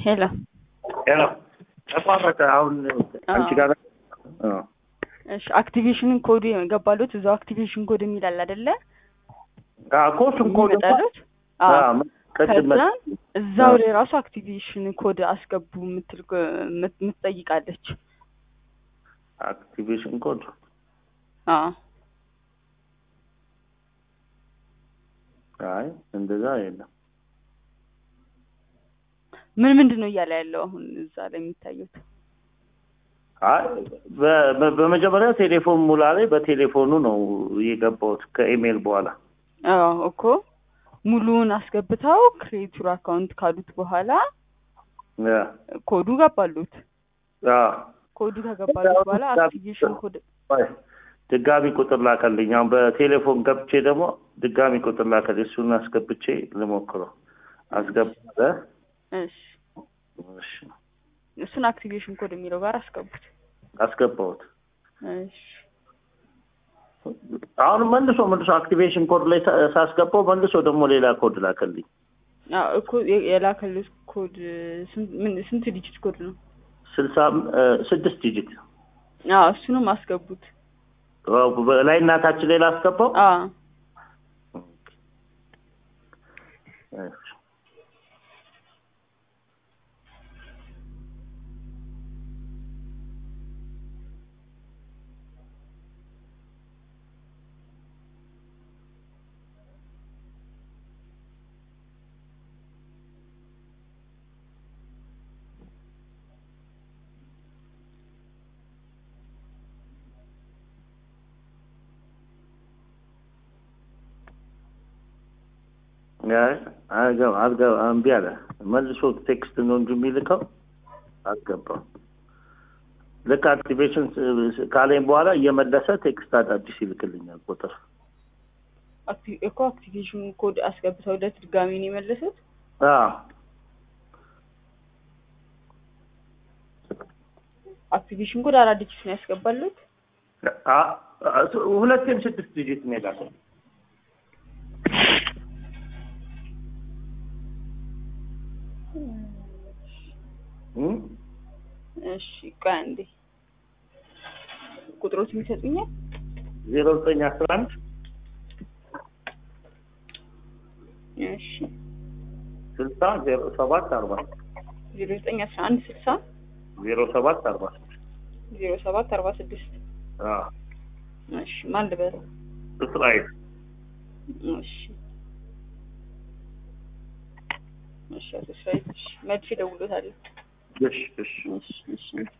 ሄሎ ሄሎ ተቋረጠ። አሁን አንቺ ጋር አዎ እሺ አክቲቬሽንን ኮድ የገባሉት እዛው አክቲቬሽን ኮድ የሚል አለ አይደለ? አዎ ኮስም ኮድ የሚመጣሉት አዎ አዎ ቅድም ከዛ እዛው ላይ ራሱ አክቲቬሽን ኮድ አስገቡ የምትል የምት- የምትጠይቃለች። አክቲቬሽን ኮድ አዎ አይ እንደዛ የለም። ምን ምንድን ነው እያለ ያለው አሁን እዛ ላይ የሚታዩት? አይ በ- በ- በመጀመሪያ ቴሌፎን ሙላ ላይ በቴሌፎኑ ነው የገባሁት ከኢሜል በኋላ አዎ እኮ ሙሉውን አስገብተው ክሬቱር አካውንት ካሉት በኋላ ያ ኮዱ ገባሉት። አዎ ኮዱ ከገባሉት በኋላ አክቲቬሽን ኮድ ቆይ፣ ድጋሚ ቁጥር ላከልኝ። አሁን በቴሌፎን ገብቼ ደግሞ ድጋሚ ቁጥር ላከልኝ። እሱን አስገብቼ ልሞክረው። አስገባለ እሺ እሺ፣ እሱን አክቲቬሽን ኮድ የሚለው ጋር አስገቡት። አስገባሁት። እሺ አሁን መልሶ መልሶ አክቲቬሽን ኮድ ላይ ሳ- ሳስገባው መልሶ ደግሞ ሌላ ኮድ ላከልኝ። አዎ እኮ የ- የላከሉት ኮድ ስንት ምን- ስንት ዲጂት ኮድ ነው? ስልሳ እ፣ ስድስት ዲጂት አዎ እሱንም አስገቡት። ላይ እናታችን ላይ ላስገባው። አዎ እሺ። አይ አልገባ አልገባ እምቢ አለ። መልሶ ቴክስት ነው እንጂ የሚልከው አልገባም። ልክ አክቲቬሽን ስ- ካለኝ በኋላ እየመለሰ ቴክስት አዳዲስ ይልክልኛል ቁጥር። አክቲ- እኮ አክቲቬሽን ኮድ አስገብተውለት ድጋሚ ነው የመለሱት። አዎ አክቲቬሽን ኮድ አራት ዲጂት ነው ያስገባሉት። አ- አ- ሁለቴም ስድስት ዲጂት ነው የላከው። እም? እሺ ቆይ አንዴ ቁጥሮች የሚሰጡኛል። ዜሮ ዘጠኝ አስራ አንድ እሺ ስልሳ ዜሮ ሰባት አርባ ዜሮ ዘጠኝ አስራ አንድ ስልሳ ዜሮ ሰባት አርባ ዜሮ ሰባት አርባ ስድስት አዎ እሺ ማን ልበል? እስራኤል እሺ እሺ አቶ እስራኤል እሺ መልሼ እደውልልዎታለሁ። እሺ እሺ እሺ እሺ